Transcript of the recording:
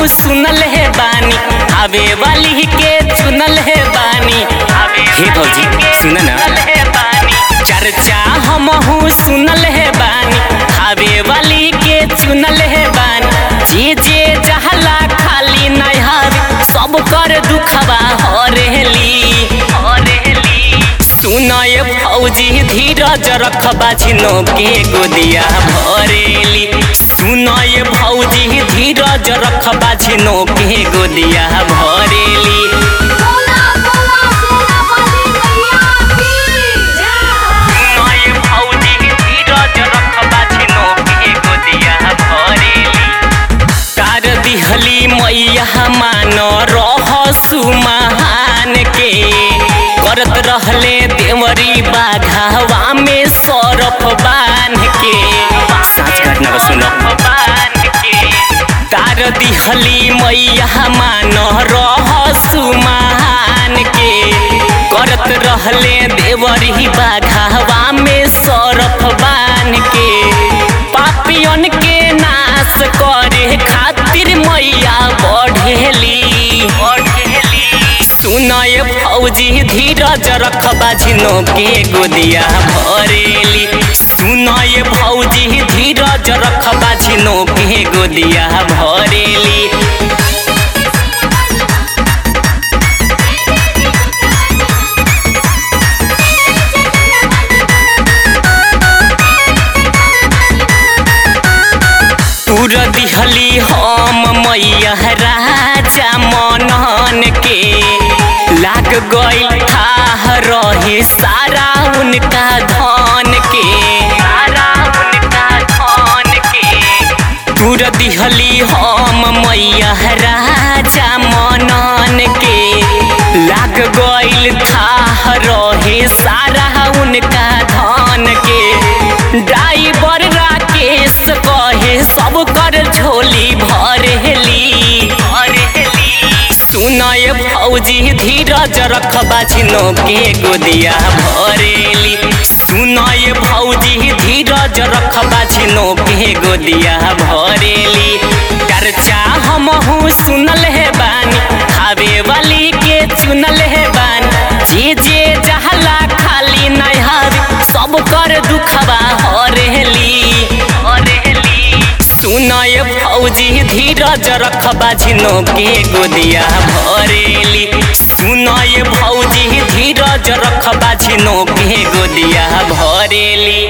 सुनल है बानी आवे वाली के चुनल है बानी हे भौजी सुन ना चर्चा हमहू सुनल है बानी आवे वाली के चुनल है बानी जे जे जहला खाली नहार सब कर दुखबा हरेली सुनय फौजी धीरज रखबा झिनो के गोदिया भरेली सुनय फौजी धीरज रखबा झिनो के गोदिया भरेली बोला बोला सेना वाली मैया की जय सुनय फौजी धीरज रखबा झिनो के गोदिया भरेली तार दिहली मैया मान रह सुमहान के करत रहले देवरी बाघावा में सरफ बांध के साँच घटना को सुनो तार दिहली मैया मान रह सुमहान के करत रहले देवरी बाघावा में सरफ बांध के पापियन के नाश करे खातिर मैया बढ़ेली सुनय फौजी धीरज रखबा झिनो के गोदिया भरेली सुनय फौजी धीरज रखबा झिनो के गोदिया भरेली तुर दिहली हम मैया राजा मनन के लाग गई थाह रही सारा उनका धन के सारा उनका धन के तुर दिहली हम मैया राजा मनन के लाग गईल थाह रहे सारा उनका धन के ड्राइवर राकेश कहे सब कर झोली भरेली सुनय फौजी धीरज रखबा झिनो के गोदिया भरेली सुनय फौजी धीरज रखबा झिनो के गोदिया भरेली चर्चा हमहू सुनल है बानी खावे वाली के चुनल है बानी जे जे जहला खाली नहार सब कर दुखबा हरेली सुनय फौजी धीरज रखबा झिनो के गोदिया भरेली सुनय फौजी धीरज रखबा झिनो के गोदिया भरेली